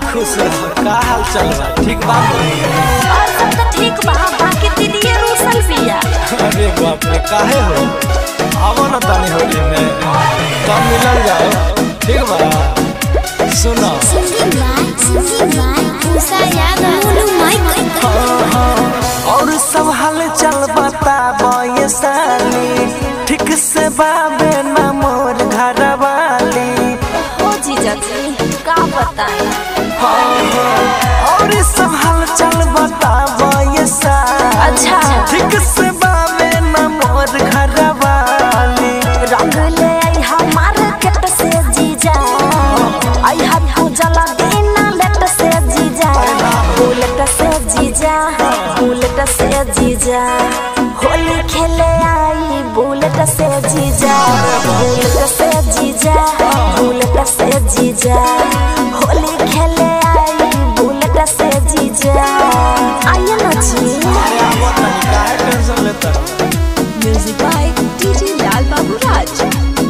खुश रह का हाल चल बा ठीक बा और सब तो ठीक बा बाकी दीदी रूसल बिया अरे बाप रे काहे हो आवो ना तनी होली में तब मिलल जाओ ठीक बा सुनो और सब हाल चल बता ये साली ठीक से बाबे ना मोर घर वाली ओ जीजा जी का बताएं और सब हाल चल बता ये साली अच्छा ठीक से बाबे ना मोर घर वाली रंग ले आई हमार केट से जीजा आई हम तू जला देना लेट से जीजा बुलेट से जीजा बुलेट से जीजा होली खेले आई बुलेट से जीजा बुलेट से जीजा बुलेट से जीजा होली खेले आई बुलेट से जीजा आइए ना जी काहे टेंशन लेता म्यूजिक बाय डीजे लाल बाबू राज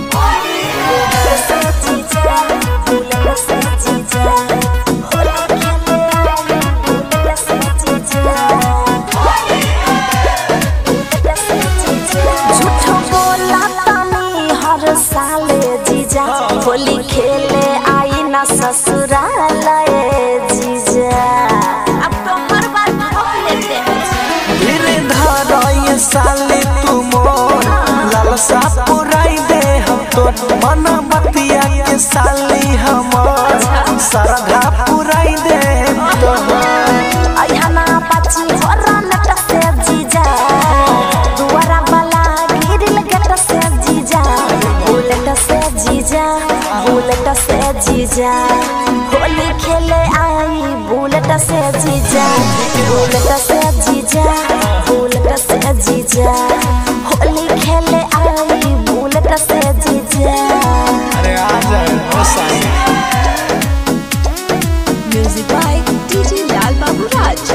झूठो बोला तनी हर साले जीजा होली खेले आई ना ससुराल जीजा अब तो हर बार भोग लेते हैं धीरे धर ये साले तू मोर लालसा पुराई दे हम तो मन बतिया के साली हमर श्रद्धा पुराई दे तो अयना पाची होरा नट से जीजा दुआरा वाला गिरिल गट से जीजा बुलेट से जीजा बुलेट से जीजा होली खेले आई बुलेट से जीजा बुलेट से जीजा बुलेट से जीजा होली खेले आई बुलेट से जीजा अरे आ जाए ओ साली म्यूजिक बाय डीजे लाल बाबू राज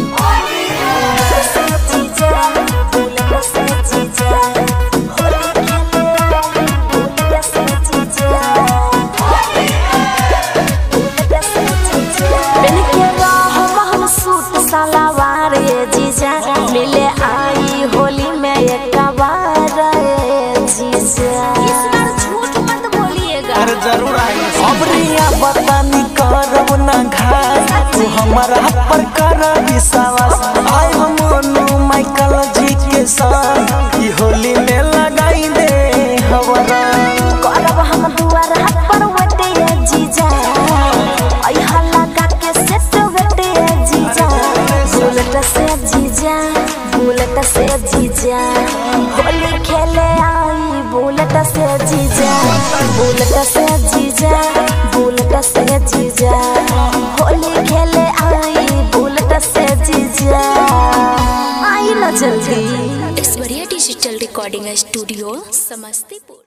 मिले आई होली में एक बार जीजा इस बार झूठ मत बोलिएगा अरे जरूर आई अब रिया बतानी करब ना घास तू हमारा पर कर विश्वास आई हम मोनू माइकल जी के संग ई होली में लगाई दे हवरा करब हम दुआर हाथ पर वटे जीजा आई हल्ला का के सेट वटे जीजा बुलेट से जीजा बुलेट से जीजा होली खेले आई बुलेट से जीजा बुलेट से जीजा बुलेट से जीजा होली खेले आई बुलेट से जीजा आई ना जल्दी Aishwarya digital recording studio Samastipur